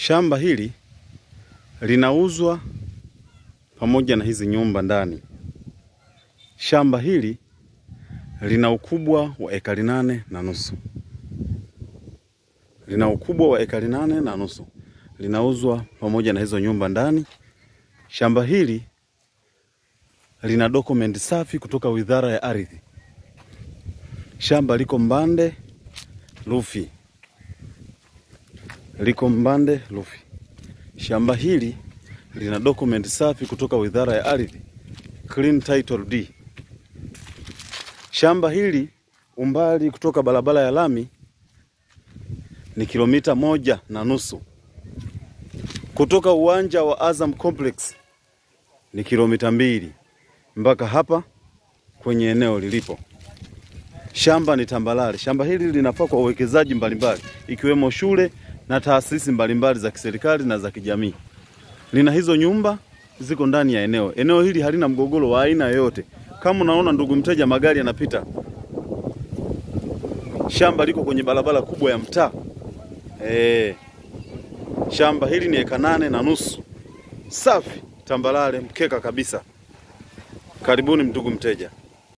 Shamba hili linauzwa pamoja na hizi nyumba ndani. Shamba hili lina ukubwa wa ekari nane na nusu, lina ukubwa wa ekari nane na nusu, linauzwa pamoja na hizo nyumba ndani. Shamba hili lina dokumenti safi kutoka Wizara ya Ardhi. Shamba liko Mbande Lufi, liko Mbande Lufi. Shamba hili lina dokumenti safi kutoka Wizara ya Ardhi, clean title deed. Shamba hili umbali kutoka barabara ya lami ni kilomita moja na nusu. Kutoka uwanja wa Azam Complex ni kilomita mbili mpaka hapa kwenye eneo lilipo. Shamba ni tambalale. Shamba hili linafaa kwa uwekezaji mbalimbali ikiwemo shule na taasisi mbalimbali za kiserikali na za kijamii. Lina hizo nyumba ziko ndani ya eneo. Eneo hili halina mgogoro wa aina yoyote. Kama unaona ndugu mteja, magari yanapita. Shamba liko kwenye barabara kubwa ya mtaa. Eh, shamba hili ni eka nane na nusu, safi, tambalale, mkeka kabisa. Karibuni ndugu mteja.